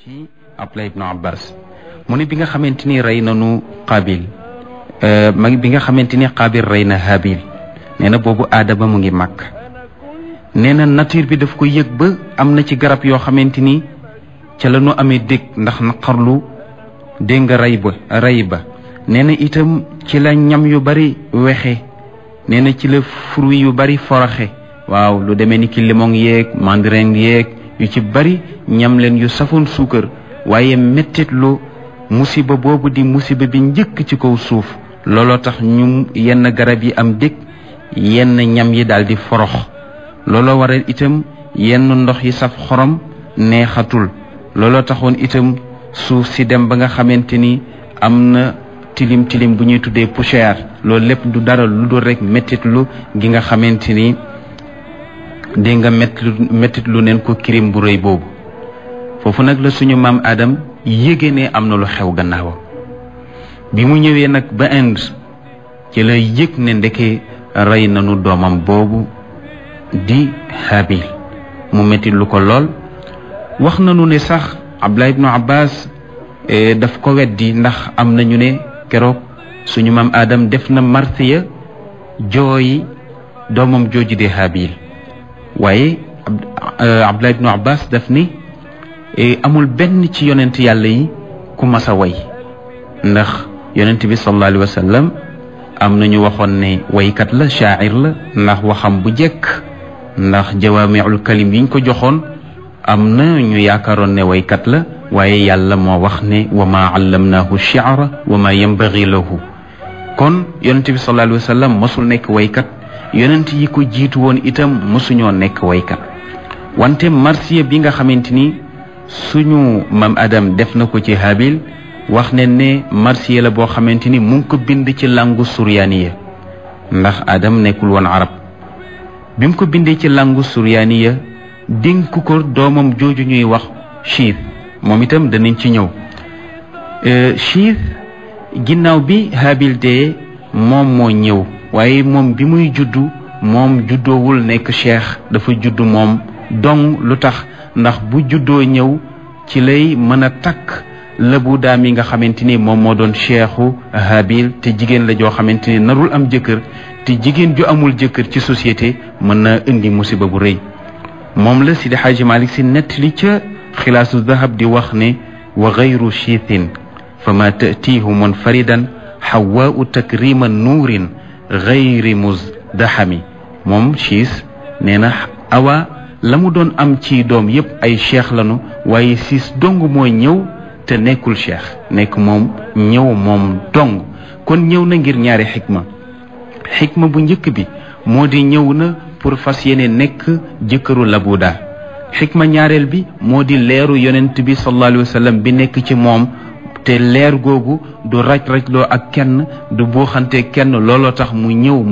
ci Abdullah ibnu Abbas mu ne bi nga xamante ni rey nanu Qaabil ma bi nga xamante ni Qaabil rey na Haabil nee na boobu aadama mu ngi màkk nee na nature bi daf ko yëg ba am na ci garab yoo xamante ni ca la ñu amee dégg ndax naqarlu dégg nga rey ba rey ba nee na itam ci la ñam yu bari wexe nee na ci la fruit yu bari foroxe waaw lu demee ni ki limon yeeg mandarin yeeg yu ci bari ñam leen yu safoon suukar waaye mettit lu musiba boobu di musiba bi njëkk ci kaw suuf looloo tax ñu yenn garab yi am dëkk yenn ñam yi daal di forox looloo waral itam yenn ndox yi saf xorom neexatul looloo taxoon itam suuf si dem ba nga xamante ni am na tilim tilim bu ñuy tuddee poussière loolu lépp du dara lu dul rek mettit lu gi nga xamante ni dégg nga mettit lu neen ko kirim bu rëy boobu foofu nag la suñu maam Adam yéege ne am na lu xew gannaawam bi mu ñëwee nag ba Inde ci la yëg ne ndeke rey nañu doomam boobu di Habil mu mettit lu ko lool wax nañu ne sax Abdullah ibnu Abbas daf ko weddi ndax am nañu ne keroog suñu maam Adam def na marsiya jooyi doomam jooju di Habil waaye Abdullah ibnu Abbas daf ni amul benn ci yonent yàlla yi ku mas a way ndax yonent bi sallallahu alayhi wa sallam am na ñu waxoon ne waykat la shaacir la ndax waxam bu jekk ndax jawaamiul kalim yiñ ko joxoon am na ñu yaakaaroon ne waykat la waaye yàlla moo wax ne wa maa allamnaahu shi'ra wa maa yanbaghi lahu kon yonent bi sallallahu alayhi wa sallam mosul nekk waykat yonent yi ko jiitu woon itam mosuñoo nekk waykat wante marsiya bi nga xamante ni suñu mam Adam def na ko ci Habil wax ne ne marsiya la boo xamante ni mu ngi ko bind ci langu suryaaniya ndax Adam nekkul woon arab bi mu ko bindee ci langu suryaaniya dénk ko doomam jooju ñuy wax chiit moom itam danañ ci ñëw chiit ginnaaw bi Habil dee moom moo ñëw waaye moom bi muy juddu moom juddoowul nekk cheikh dafa juddu moom dong lu tax ndax bu juddoo ñëw ci lay mën a takk lëbu daam yi nga xamante ni moom moo doon cheikhu Habil te jigéen la joo xamante ni narul am jëkkër te jigéen ju amul jëkkër ci société mën na indi musiba bu rëy moom la Sidi Xaaji Malik si nettali ca xilaasu dahab di wax ne wa gayru chiithin fa ma tatiihu munfaridan xawaau takrima nuurin gayri musdaxami moom chiis nee na awa la mu doon am ci doom yépp ay cheikh lanu waaye siis dong mooy ñëw te nekkul cheikh nekk moom ñëw moom dong kon ñëw na ngir ñaari xikma xikma bu njëkk bi moo di ñëw na pour fas yéene nekk jëkkëru labuda xikma ñaareel bi moo di leeru yonent bi sallallahu alayhi wa sallam bi nekk ci moom te leer googu du raj rajloo ak kenn du buuxante kenn looloo tax mu ñëw